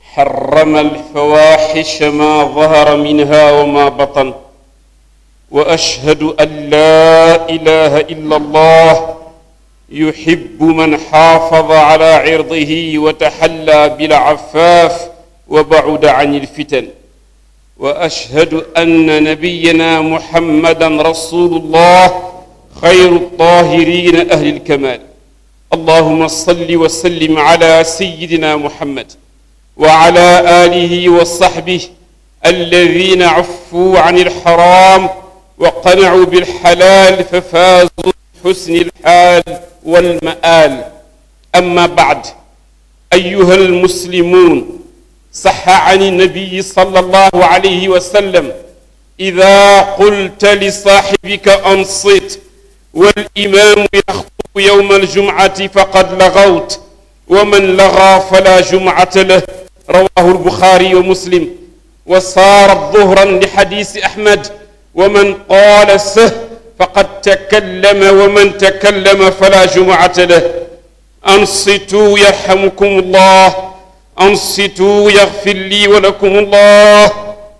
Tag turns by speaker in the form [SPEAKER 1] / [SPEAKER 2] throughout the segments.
[SPEAKER 1] حرم الفواحش ما ظهر منها وما بطن واشهد ان لا اله الا الله يحب من حافظ على عرضه وتحلى بالعفاف وبعد عن الفتن واشهد ان نبينا محمدا رسول الله خير الطاهرين اهل الكمال اللهم صل وسلم على سيدنا محمد وعلى اله وصحبه الذين عفوا عن الحرام وقنعوا بالحلال ففازوا بحسن الحال والمآل أما بعد أيها المسلمون صح عن النبي صلى الله عليه وسلم إذا قلت لصاحبك أنصت والإمام يخطب يوم الجمعة فقد لغوت ومن لغى فلا جمعة له رواه البخاري ومسلم وصارت ظهرا لحديث أحمد ومن قال سه فقد تكلم ومن تكلم فلا جمعة له أنصتوا يرحمكم الله أنصتوا يغفر لي ولكم الله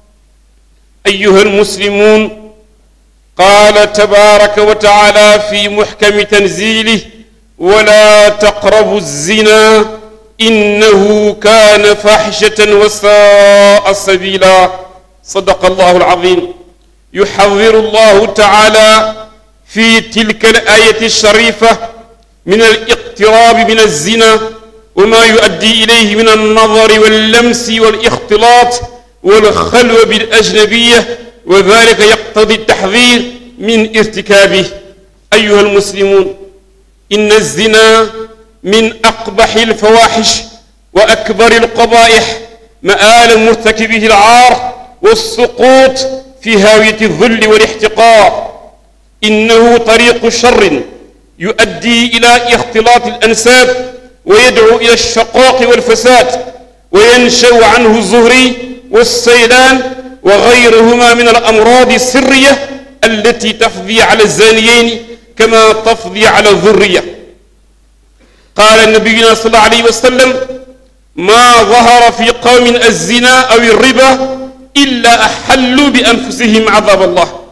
[SPEAKER 1] أيها المسلمون قال تبارك وتعالى في محكم تنزيله ولا تقربوا الزنا إنه كان فاحشة وساء سبيلا صدق الله العظيم يحذر الله تعالى في تلك الآية الشريفة من الاقتراب من الزنا وما يؤدي إليه من النظر واللمس والاختلاط والخلوة بالأجنبية وذلك يقتضي التحذير من ارتكابه أيها المسلمون إن الزنا من أقبح الفواحش وأكبر القبائح مآل مرتكبه العار والسقوط في هاوية الذل والاحتقار إنه طريق شر يؤدي إلى اختلاط الأنساب ويدعو إلى الشقاق والفساد وينشأ عنه الزهري والسيلان وغيرهما من الأمراض السرية التي تفضي على الزانيين كما تفضي على الذرية قال نبينا صلى الله عليه وسلم ما ظهر في قوم الزنا أو الربا إلا أحلوا بأنفسهم عذاب الله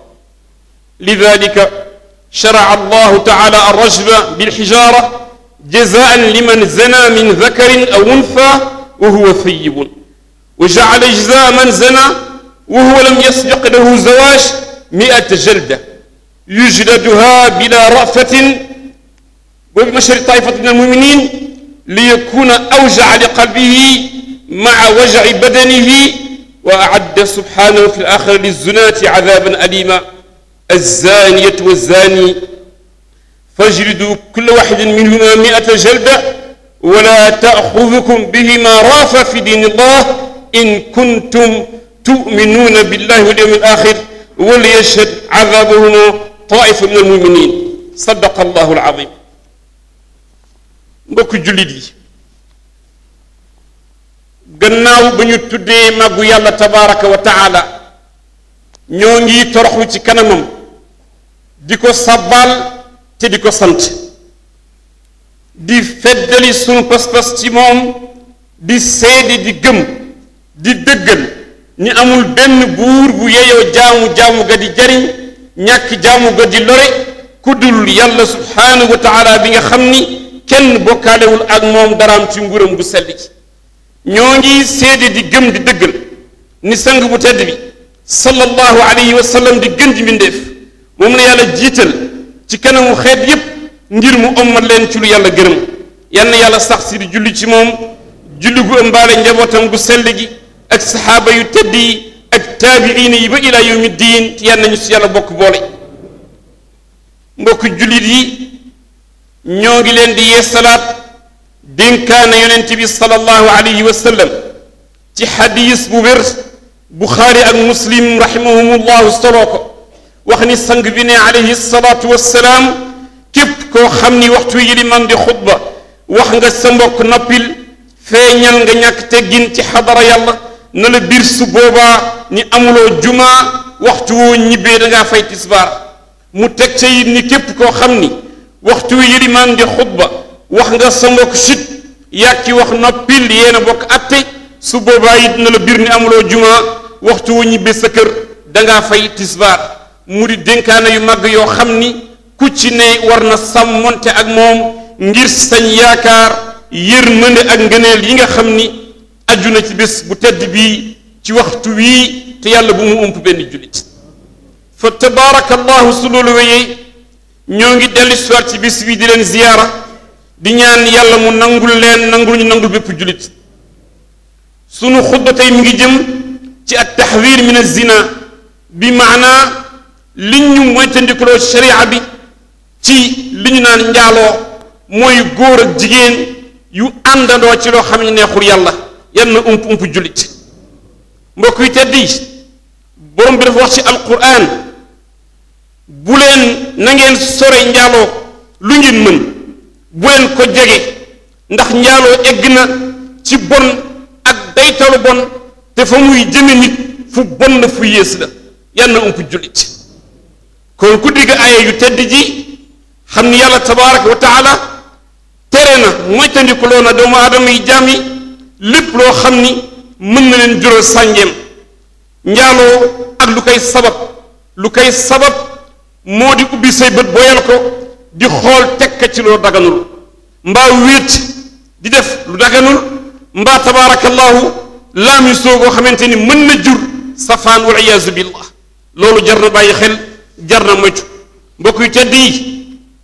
[SPEAKER 1] لذلك شرع الله تعالى الرجم بالحجارة جزاء لمن زنى من ذكر أو أنثى وهو ثيب وجعل جزاء من زنى وهو لم يسبق له زواج مئة جلدة يجلدها بلا رأفة وبمشر طائفة من المؤمنين ليكون أوجع لقلبه مع وجع بدنه وأعد سبحانه في الآخر للزناة عذابا أليما الزانية والزاني فاجلدوا كل واحد منهما مئة جلدة ولا تأخذكم بهما رافة في دين الله إن كنتم تؤمنون بالله واليوم الآخر وليشهد عذابهما طائفة من المؤمنين صدق الله العظيم mbokk jullit yi gannaaw ba ñu tuddee màggu yàlla tabaraka wa taala ñoo ngi toroxlu ci kanamam di ko sàbbaal te di ko sant di feddali sunu pas-pas ci moom di seede di gëm di dëggal ni amul benn buur bu yeyoo jaamu jaamu ga di jariñ ñàkk jaamu ga di lore ku dul yàlla subhaanahu wa taala bi nga xam ni kenn bokkaalewul ak moom daraam ci nguuram bu sell ci ñoo ngi seede di gëm di dëggal ni sang bu tedd bi sallallahu alayhi wa sallam di gën ji mbindeef moom la yàlla jiital ci kanamu xeet yépp ngir mu ommat leen ci lu yàlla gërëm yal na yàlla sax si di julli ci moom julli gu ëmbaale njabootam gu sell gi ak saxaaba yu tedd yi ak taabiina yi ba ilaa yawmi diin te yal nañu si yàlla bokk boole mbokk jullit yi ñoo ngi leen di yeesalaat dénkaana yonent bi sallallahu alayhi wa sallam ci xadiis bu wér buxaari ak muslim rahimahumullahu soloo ko wax ni sang bi ne alayhi salaatu wassalaam képp koo xam ni waxtu yi li man di xutba wax nga sa mbokk noppil feeñal nga ñàkk teggin ci xadara yàlla na la biir su boobaa ni amuloo jumaa waxtu woo ñibbee dangaa fay tisbaar mu teg ca it ni képp koo xam ni waxtu wi yilimaan di xutba wax nga sa mbokk sit yàkki wax noppil yéen a bokk atte su boobaa it na la bir ni amuloo juma waxtu wu ñibbe sa kër dangaa fay tisbaar mu di dénkaane yu màgg yoo xam ni ku ci ne war na sàmmonte ak moom ngir sañ yaakaar yërmande ak ngëneel yi nga xam ni aju na ci bés bu tedd bii ci waxtu wii te yàlla bu mu ump benn jullit fa tabaarakallahu su loolu wéyee ñoo ngi dellu siwaat ci bis bii di leen ziyaara di ñaan yàlla mu nangul leen nangul ñu nangul bépp jullit sunu xutba tey mi ngi jëm ci at taxwir min azina bi maanaa li ñu moytandikuloo sharia bi ci li ñu naan njaaloo mooy góor ak jigéen yu àndandoo ci loo xam ne neexul yàlla yan na ump ump jullit mbokk yi tedd yi borom bi dafa wax ci alquran bu leen na ngeen sore njaaloo lu ngeen mën bu leen ko jege ndax njaaloo egg na ci bon ak daytalu bon te fa muy jëme nit fu bon la fu yées la yan na ump jullit kon ku digg aaya yu tedd ji xam ni yàlla tabaraka wa taala tere na moytandikuloo na doomu aadama yi jaam yi lépp loo xam ni mën na leen jural sàngeem njaaloo ak lu koy sabab lu koy sabab moo di ubbi say bët boyal ko di xool tekka ci loo daganul mbaa wéet di def lu daganul mbaa tabaarakallahu laami soogoo xamante ni mën na jur safaan wal iyaazu billah loolu jar na bàyyi xel jar na moytu mbokk yu tedd yi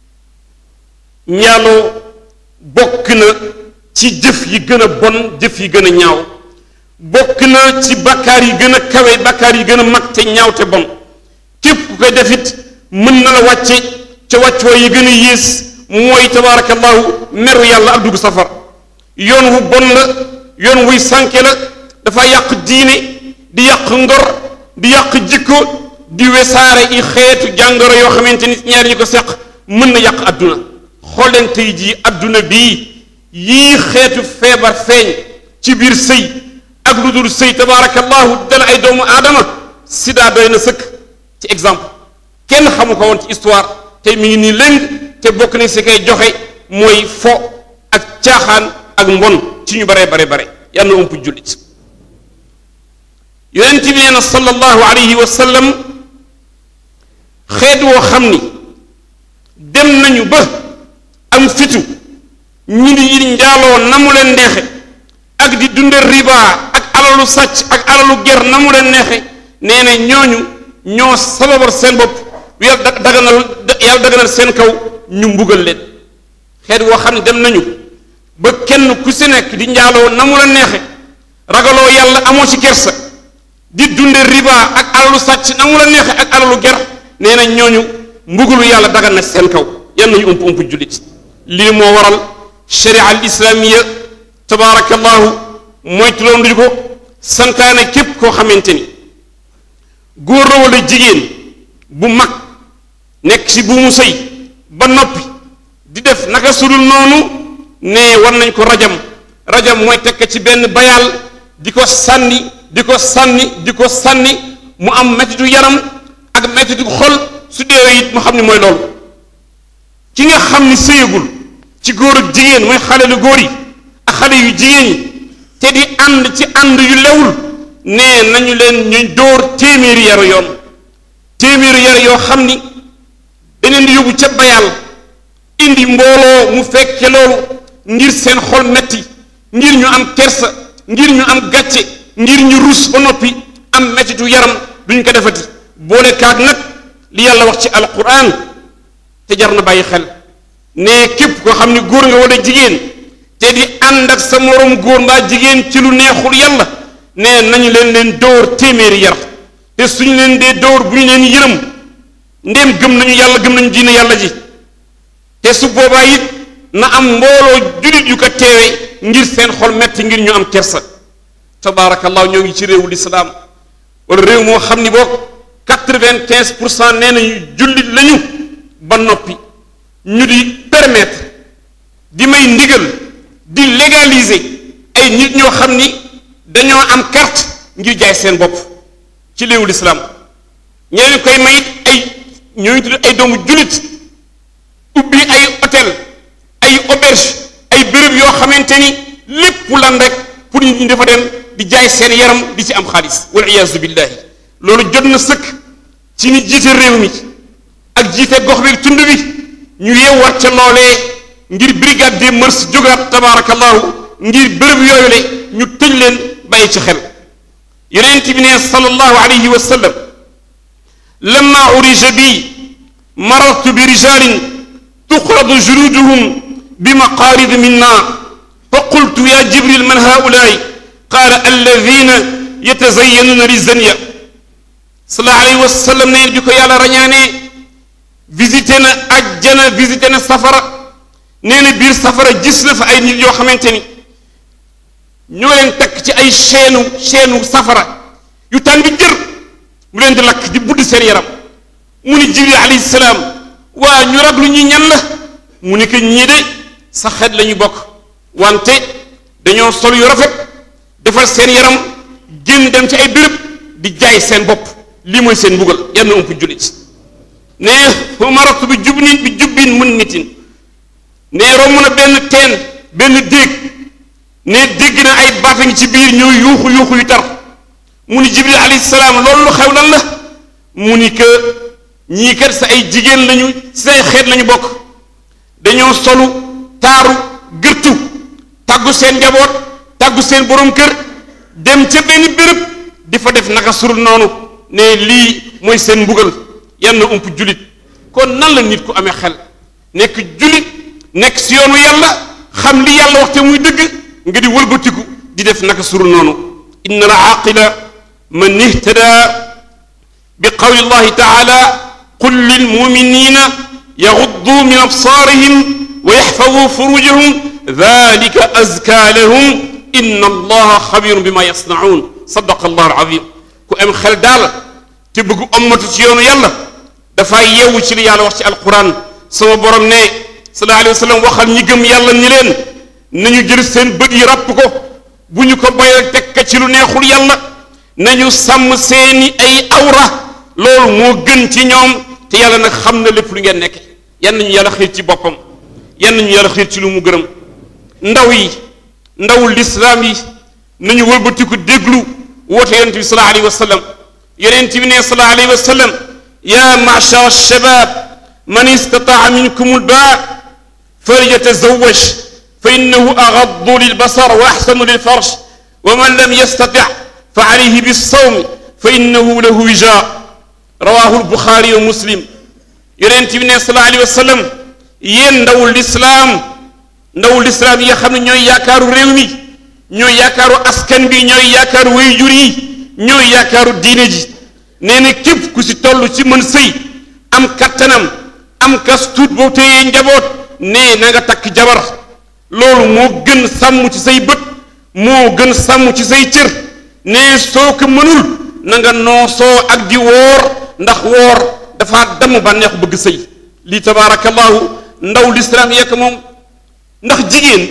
[SPEAKER 1] njaaloo bokk na ci jëf yi gën a bon jëf yi gën a ñaaw bokk na ci bakkaar yi gën a kawe bakkaar yi gën a mag te ñaaw te bon képp ku koy defit mën na la wàcce ca wàccuwaay yi gën a yées mooy tabaarakallahu meru yàlla ak dugg safar yoon wu bon la yoon wuy sànke la dafa yàq diine di yàq ngor di yàq jikko di wesaare i xeetu jàngoro yoo xamante ni ñaar ñi ko seq mën na yàq adduna xool leen tey jii adduna bii yii xeetu feebar feeñ ci biir sëy ak lu dul sëy tabaarakallahu dala ay doomu aadama sida doy na sëkk ci exemple kenn xamu ko woon ci histoire tey mi ngi nii lëng te bokk na si koy joxe mooy fo ak caaxaan ak mbon ci ñu bare bare bare yal na ump jullit yonent bi nee na sallallahu alayhi wa sallam xeet woo xam ni dem nañu ba am fitu ñi di njaaloo na mu leen neexe ak di dunde riba ak alalu sàcc ak alalu ger na mu leen neexe nee na ñooñu ñoo sababar seen bopp yàlla daganal yàlla daganal seen kaw ñu mbugal leen xeet woo xam ne dem nañu ba kenn ku si nekk di njaaloo na mu la neexe ragaloo yàlla amoo ci kersa di dunde riba ak alalu sàcc na mu la neexe ak alalu ger nee na ñooñu mbugalu yàlla dagal na seen kaw yan nañu ump ump jullit lii moo waral sharia al islaamiya tabaarakallahu moytuloon duñu ko santaane képp koo xamante ni góor la wala jigéen bu mag nekk ci bu mu sëy ba noppi di def naka sudul noonu ne war nañ ko rajam rajam mooy tekk ci benn bayaal di ko sànni di ko sànni di ko sànni mu am mettitu yaram ak mettitu xol su deewee it mu xam ni mooy loolu ki nga xam ni sëyagul ci góor ak jigéen mooy xale lu góor yi ak xale yu jigéen yi te di ànd ci ànd yu lewul nee nañu leen ñu dóor téeméeri yaru yoon téeméeri yar yoo xam ni beneen di yóbbu ca bayal indi mbooloo mu fekke loolu ngir seen xol metti ngir ñu am kersa ngir ñu am gàcce ngir ñu rus ba noppi am mettitu yaram duñ ko defati boole kaag nag li yàlla wax ci alquran te jar na bàyyi xel ne képp koo xam ni góor nga wala jigéen te di ànd ak sa moroom góor mbaa jigéen ci lu neexul yàlla ne nañu leen leen dóor téeméeri yar te suñu leen dee dóor bu ñu leen yërëm ndéem gëm nañu yàlla gëm nañu diine yàlla ji te su boobaa it na am mbooloo jullit yu ko teewe ngir seen xol metti ngir ñu am kersa tabaarakallahu ñoo ngi ci réewu lislaam wala réew moo xam ni boog quatre-vingt-quinze pour cent nee nañu jullit lañu ba noppi ñu di permettre di may ndigal di légaliser ay nit ñoo xam ni dañoo am carte ngir jaay seen bopp ci réewu lislaam ñeneen koy mayit ay ñooñu tudd ay doomu jullit ubbi ay hôtel ay auberge ay béréb yoo xamante ni lépp lan rek pour nit ñi dafa dem di jaay seen yaram di ci am xaalis wal iyaazu billahi loolu jot na sëkk ci ni jiite réew mi ak jiite gox bi tund bi ñu yeewaat ca loolee ngir brigade des mœurs jógaat tabaarakallahu ngir bërëb yooyu le ñu tëj leen bàyyi ci xel yonent bi ne sallallahu alayhi wa sallam lamma urija bi marartu bi rijalin tuqradu juluduhum bi maqaarid min naar fa qultu ya jibril man haulaay qaala alladina yatazayanuna li zania sallallahu alayhi wa sallam ne bi ko yàlla rañaanee visité na ajjana visité na safara nee na biir safara gis na fa ay nit yoo xamante ni ñoo leen takk ci ay chaînu chaînu safara yu tàng jër mu leen di lakk di budd seen yaram mu ni jibril alayhi salaam waa ñu raglu ñi ñan la mu ni que ñii de sa xeet la ñu bokk wante dañoo sol yu rafet defal seen yaram génn dem ci ay béréb di jaay seen bopp lii mooy seen mbugal yenn ump jullit ne fa maratu bi jubnin bi jubbin mun nitin ne romb na benn teen benn déeg ne dégg na ay baata ngi ci biir ñooy yuuxu yuuxu yu tar mu ni jibril alayhi salaam loolu lu xew lan la mu ni que ñii kat sa ay jigéen lañu si ay xeet lañu bokk dañoo solu taaru gërtu tàggu seen njaboot tàggu seen borom kër dem ca benn béréb di fa def naka surul noonu ne lii mooy seen mbugal yan na ump julit kon nan la nit ku amee xel nekk julit nekk si yoonu yàlla xam li yàlla waxte muy dëgg nga di wëlbatiku di def naka surul noonu inna la aaqila man ihtada bi qawli llahi taala qul lilmuminina yaghuddu min absarihim wa yaxfadu furujahum dalika azka lahum inna allaha xabirun bima yasnaun sadaqa allahu alazim ku am xel daal te bëgg ommatu ci yoonu yàlla dafay yeewu ci li yàlla wax ci alquran sama borom ne sallallahu alayhi wa sallam waxal ñi gëm yàlla ñi leen nañu jël seen bët yi ràpp ko bu ñu ko bayal tekka ci lu neexul yàlla nañu sàmm seeni ay awra loolu moo gën ci ñoom te yàlla nag xam na lépp lu ngeen nekk yan nañu yàlla xiir ci boppam yan nañu yàlla xiir ci lu mu gërëm ndaw yi ndawul lislaam yi nañu wëlbatiku déglu woote yonente bi sallallahu alayhi wa sallam yonente bi ne sallallahu alayhi wa sallam ya machar shabab man istataa minkum albaa falyatazawaj fa innahu agaddu lilbasar wa axsanu lilfarj wa man lam yastati fa alayhi bissawmi fa innahu lahu wija rawahu albuxaari wa muslim yonent bi ne sallallahu alayhi wa sallam yéen ndawul lislaam ndawul lislaam yi nga xam ne ñooy yaakaaru réew mi ñooy yaakaaru askan bi ñooy yaakaaru waajur yi ñooy yaakaaru diine ji nee na képp ku si toll ci mën sëy am kattanam am kas tuut boo téyee njaboot nee na nga takk jabar loolu moo gën sàmm ci say bët moo gën sàmm ci say cër nee soo ko mënul na nga noosoo ak di woor ndax woor dafa damm bànneexu bëgg sëy lii tabaarakallahu ndaw lislaam yekk moom ndax jigéen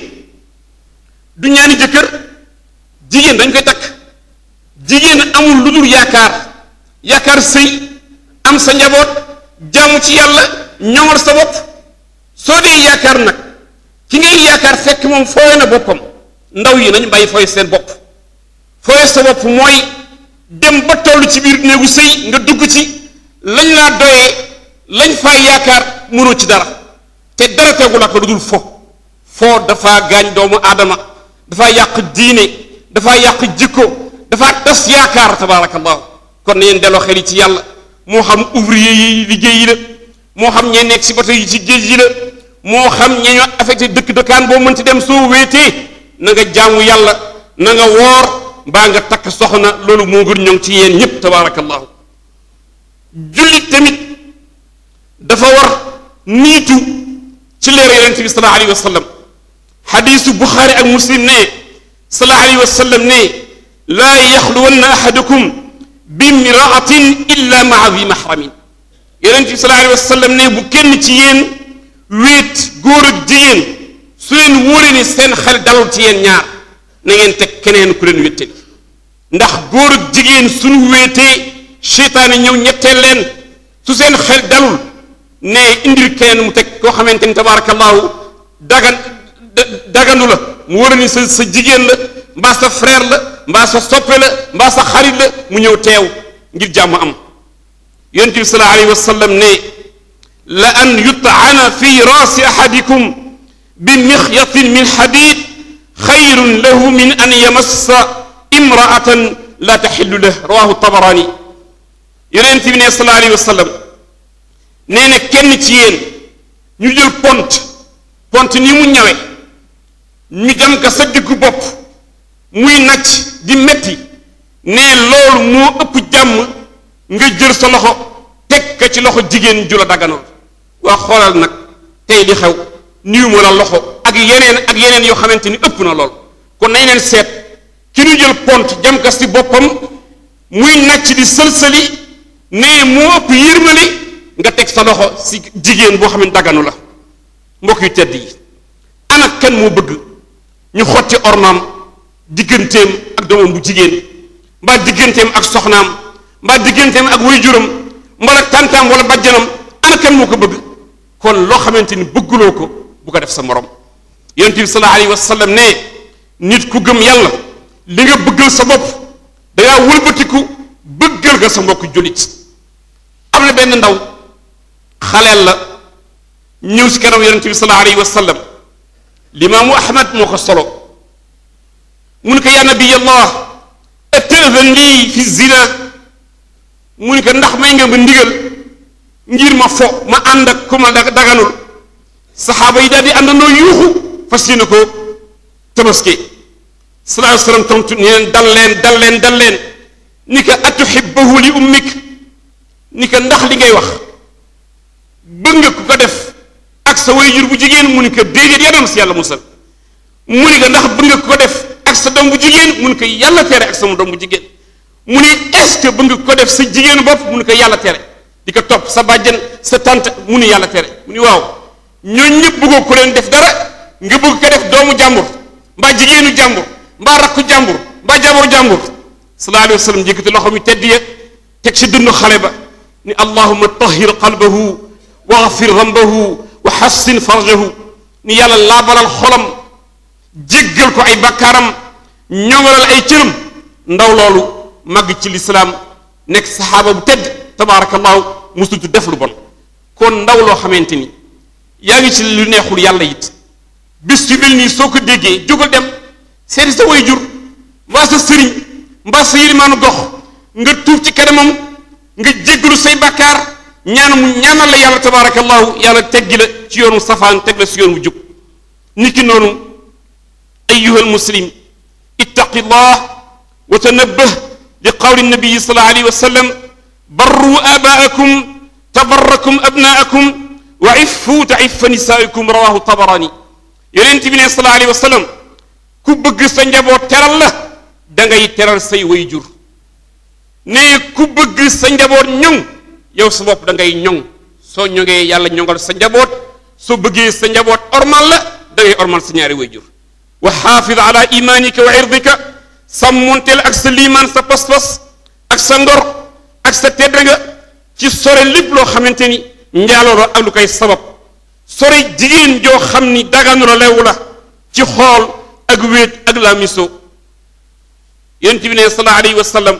[SPEAKER 1] du ñaani jëkkër jigéen dañ koy takk jigéen amul lu dul yaakaar yaakaar sëy am sa njaboot jaamu ci yàlla ñoŋal sa bopp soo dee yaakaar nag ki ngay yaakaar fekk moom fooye na boppam ndaw yi nañu bàyyi fooye seen bopp fooye sa bopp mooy dem ba toll ci biir néegu sëy nga dugg ci lañ laa doyee lañ faa yaakaar mënoo ci dara te dara tegu la ko lu dul fo foo dafa gaañ doomu aadama dafa yàq diine dafa yàq jikko dafa tas yaakaar tabaarakallahu kon na yéen delloo xel yi ci yàlla moo xam ouvrier yi liggéey yi la moo xam ñee nekk si bato yi ci géej yi la moo xam ñee ñoo affecté dëkk dëkkaan boo mën ci dem soo wéetee na nga jaamu yàlla na nga woor mbaa nga takk soxna loolu moo gën ñoŋ ci yéen ñépp tabaarakallahu jullit tamit dafa war niitu ci leer yonent bi sallallahu alayhi wa sallam xadiisu buxaari ak muslim ne sallallahu alayhi wa sallam ne laa yaxluwanna ahadukum bimraatin illa maa di mahramin yonent bi sallallahu alayhi wa sallam ne bu kenn ci yéen wéet góor ak jigéen su leen wóoree ni seen xel dalul ci yéen ñaar na ngeen teg keneen ku leen wéttali ndax góor ak jigéen suñu wéetee seytaane ñëw ñetteel leen su seen xel dalul ne indil keneen mu teg koo xamante ni tabaarakallahu dagan dagandu la mu war a ni sa sa jigéen la mbaa sa frère la mbaa sa soppe la mbaa sa xarit la mu ñëw teew ngir jàmm am yonent bi sallallahu alayhi wa sallam ne la an yut'ana fi raasi ahadikum bi mixyatin min xadid xayrun lahu min an yamassa imraatan la taxillu lah rawahu tabarani yonent bi ne sallallahu alayhi wa sallam nee na kenn ci yéen ñu jël pont pont ni mu ñawe ñu jam ka sa diggu bopp muy nacc di metti ne loolu moo ëpp jàmm nga jël sa loxo teg ka ci loxo jigéen ju la daganul waa xoolal nag tey li xew niw ma la loxo ak yeneen ak yeneen yoo xamante ni ëpp na lool kon nañ leen seet ki ñu jël pont jam ka si boppam muy nacc di sëlsëli ne moo ëpp yërmali nga teg sa loxo si jigéen boo xam ne daganu la mbokk yu tedd yi ana kan moo bëgg ñu xotti ormaam digganteem ak doomam bu jigéen mbaa digganteem ak soxnaam mbaa digganteem ak waajuram mbala tàntaam wala bajjanam ana kan moo ko bëgg kon loo xamante ni bëgguloo ko bu ko def sa morom yonent bi sallallahu alayhi wa sallam ne nit ku gëm yàlla li nga bëggal sa bopp dangaa wëlbatiku bëggal nga sa mbokk jullit am na benn ndaw xaleel la ñëw si kanam yonent bi sallallahu alayhi wa sallam limaamu ahmad moo ko solo mu ne ko yaa nabiyallah atazan lii fi zina mu ne ko ndax may nga ma ndigal ngir ma fo ma ànd ak ku ma daganul saxaaba yi daal di àndandoo yuuxu fas yéene ko tabaski sallallahu alayhi wa sallam tontu ni leen dal leen dal leen dal leen ni ko atuhibbahu li ummik ni ko ndax li ngay wax bëgg nga ku ko def ak sa waajur bu jigéen mu ni ko déedéet yàlla na si yàlla musal mu ni ko ndax bëgg nga ku ko def ak sa doom bu jigéen mu ni ko yàlla tere ak sama doom bu jigéen mu ni est-ce que bëgg nga ko def sa jigéen bopp mu ni ko yàlla tere di ko topp sa bàjjan sa tante mu ni yàlla tere mu ni waaw ñooñu ñëpp bëggoo ko leen def dara nga bëgg ko def doomu jàmbur mbaa jigéenu jàmbur mbaa rakku jàmbur mbaa jabaru jàmbur sallallahu alayhi wa sallam yëkkati loxo mi tedd ya teg si dënnu xale ba ni allahuma tahir qalbahu waxfir rambahu wa xassin farjahu ni yàlla laabalal xolam jéggal ko ay bakkaaram ñoŋalal ay cëram ndaw loolu màgg ci lislaam nekk saxaaba bu tedd tabaarakallahu musutu def lu bon kon ndaw loo xamante ni yaa ngi ci lu neexul yàlla it bis yu mel nii soo ko déggee jógal dem seeti sa way jur mbaa sa sëriñ mbaa sa yilimaanu gox nga tuub ci kanamam nga jéggalu say bakkaar ñaan mu ñaanal la yàlla tabaarakallahu yàlla teggi la ci yoonu safaan teg la si yoon wu jub niki noonu ayuha almuslim ittaqi llah wa tanabbah li qawli nabiyi sallallahu alayhi wa sallam barru abaakum tabarrakum abnaakum wa iffu taiffa nisaikum rawahu tabarani yonent bi ne sallallahu alayhi wa sallam ku bëgg sa njaboot teral la da ngay teral say way jur ne ku bëgg sa njaboot ñoŋ yow sa bopp da ngay ñoŋ soo ñoŋee yàlla ñoŋal sa njaboot soo bëggee sa njaboot ormal la da ngay ormal sa ñaari way jur wa xaafid ala imanika wa irdika sàmmonteel ak sa liimaan sa pas-pas ak sa ngor ak sa tedd nga ci sore lépp loo xamante ni njaaloo la ak lu koy sabab sore jigéen joo xam ni daganu la lewu la ci xool ak wéet ak la miso yonent bi ne sallallahu alayhi wa sallam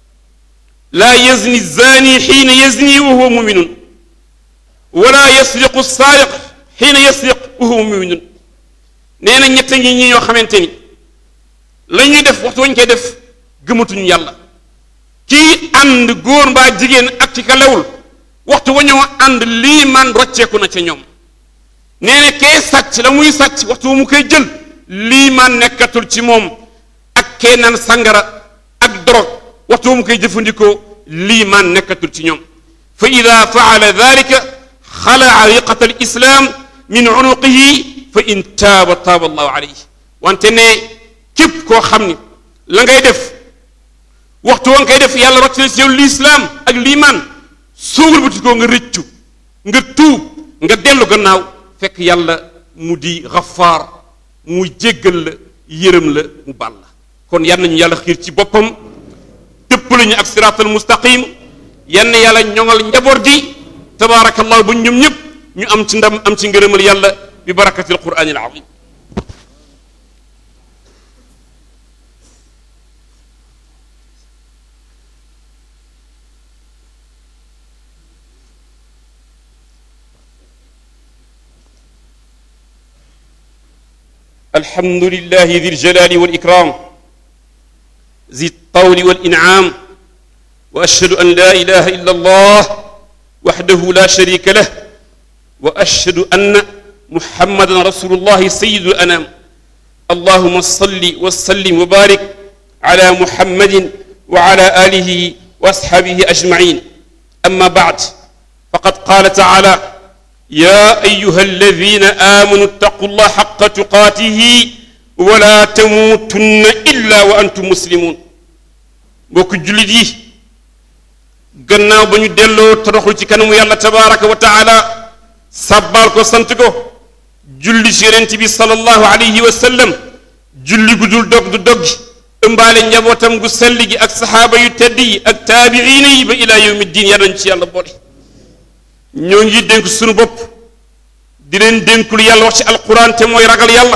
[SPEAKER 1] laa yazni zani xiina yazni wa huwa muminun wala yasriqu saariq xiina yasriq wa huwa muminun nee na ñett ñi ñi ñoo xamante ni la ñuy def waxtu wañ koy def gëmatuñu yàlla kii ànd góor mbaa jigéen ak ci ka lewul waxtu wa ñoo ànd lii man rocceeku na ca ñoom nee na kee sàcc la muy sàcc waxtu wa mu koy jël lii man nekkatul ci moom ak kee naan sangara ak dorog waxtu wa mu koy jëfandikoo lii man nekkatul ci ñoom fa ida faala dalika xalaa riqata al islam min unuqihi fa in taaba taaba allahu alayhi wante ne képp koo xam ni la ngay def waxtu wa nga koy def yàlla rocc na si yow lislaam ak liimaan suugal bu tikoo nga rëccu nga tuub nga dellu gannaaw fekk yàlla mu di xafaar mu jéggal la yërëm la mu baal la kon yal nañu yàlla xiir ci boppam dëpp lañu ak siraatal mustaqim yann yàlla ñoŋal njaboot gi tabaarakallahu bu ñoom ñëpp ñu am ci ndam am ci ngërëmal yàlla bi barakatil quraanil azim الحمد لله ذي الجلال والإكرام ذي الطول والإنعام وأشهد أن لا إله إلا الله وحده لا شريك له وأشهد أن محمدا رسول الله سيد الأنام اللهم صل وسلم وبارك على محمد وعلى آله وأصحابه أجمعين أما بعد فقد قال تعالى يا أيها الذين آمنوا اتقوا الله حق تقاته ولا تموتن إلا وأنتم مسلمون mbokk jullit yi gannaaw ba ñu delloo toroxlu ci kanamu yàlla tabaraka wa taala sàbbaal ko sant ko julli ci yonent bi sallallahu alayhi wa sallam julli gu dul dog du dog ëmbaale njabootam gu sell gi ak saxaaba yu tedd yi ak taabiina yi ba ilaa yawmi diin yàlla nañ ci yàlla boole ñoo ngi dénk suñu bopp di leen dénkul yàlla wax ci alquran te mooy ragal yàlla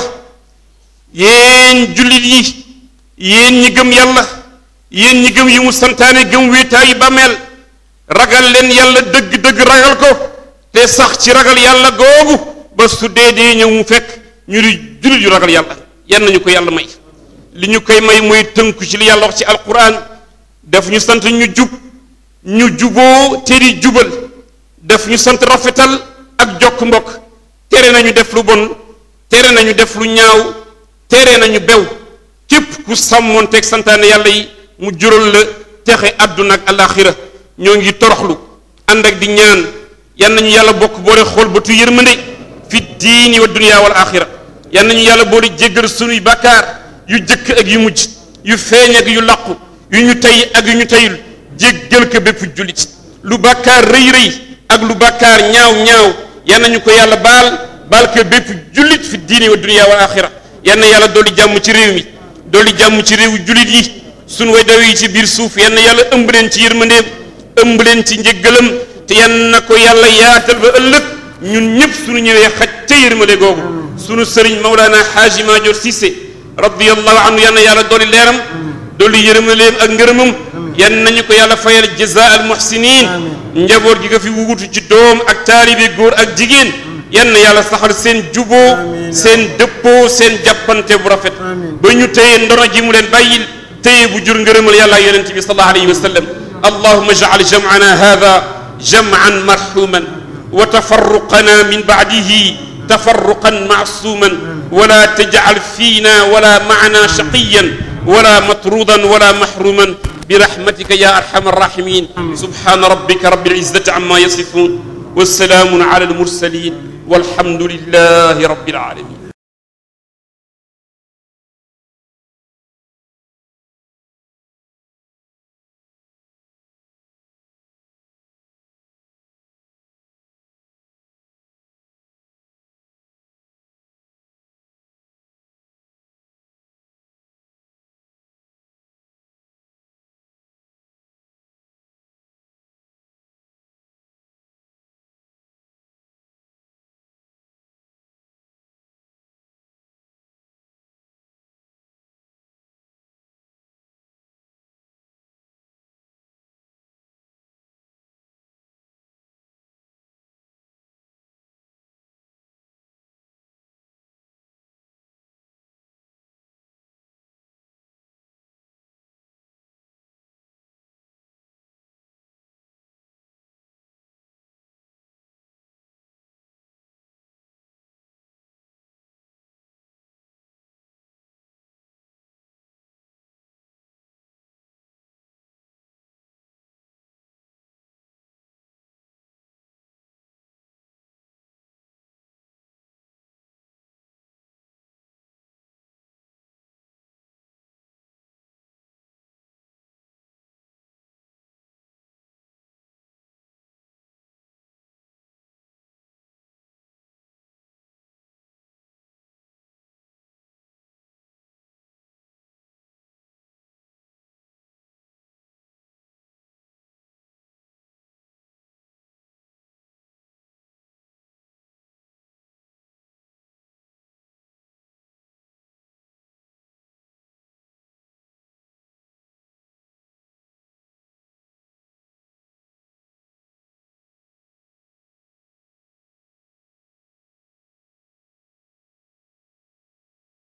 [SPEAKER 1] yéen jullit yi yéen ñi gëm yàlla yéen ñi gëm yi mu santaane gëm wéetaayu bàmmeel ragal leen yàlla dëgg-dëgg ragal ko te sax ci ragal yàlla googu ba su dee dee ñëw mu fekk ñu di jullit yu ragal yàlla yan nañu ko yàlla may li ñu koy may mooy tënku ci li yàlla wax ci alquran daf ñu sant ñu jub ñu juboo te di jubal daf ñu sant rafetal ak jokk mbokk tere nañu def lu bon tere nañu def lu ñaaw tere nañu bew képp ku sàmmoon teg santaane yàlla yi mu jural la texe àdduna ak alaxira ñoo ngi toroxlu ànd ak di ñaan yan nañu yàlla bokk boole xool bëtu yërmande fi diini wa dunya wal axira yan nañu yàlla boole jéggal sunuy bàkkaar yu jëkk ak yu mujj yu feeñ ak yu làqu yu ñu tey ak yu ñu teyul jéggal ko bépp jullit lu bàkkaar rëy rëy ak lu bàkkaar ñaaw ñaaw yan nañu ko yàlla baal baal ko bépp jullit fi diini wa dunya wal axira yan na yàlla dolli jàmm ci réew mi dolli jàmm ci réewu jullit yi sunu way daw yi ci biir suuf yan na yàlla ëmb leen ci yërmandeem ëmb leen ci njëggalam te yan na ko yàlla yaatal ba ëllëg ñun ñëpp sunu ñëwee xaj ca yërmande googu sunu sëriñ Maulana Haaji Maajoor Cissé radiyallahu anhu yan na yàlla dolli leeram dolli yërmandeem ak ngërëmam yan nañu ko yàlla fayal jazaa al muhsinin njaboot gi nga fi wuutu ci doom ak taalibe góor ak jigéen yan na yàlla saxal seen juboo seen dëppoo seen jàppante bu rafet ba ñu téye ndono ji mu leen bàyyil téye bu jur ngërëmal yàlla yonente bi sallallahu alayhi wa sallam allahuma jacal jamcana hada jamcan marxuman wa tafarruqana min bacdihi tafarruqan macsuman wala tajcal fiina wala macna shaqiyan wala matrudan wala maxruman برحمتك يا أرحم الراحمين سبحان ربك رب العزة عما يصفون والسلام على المرسلين والحمد لله رب العالمين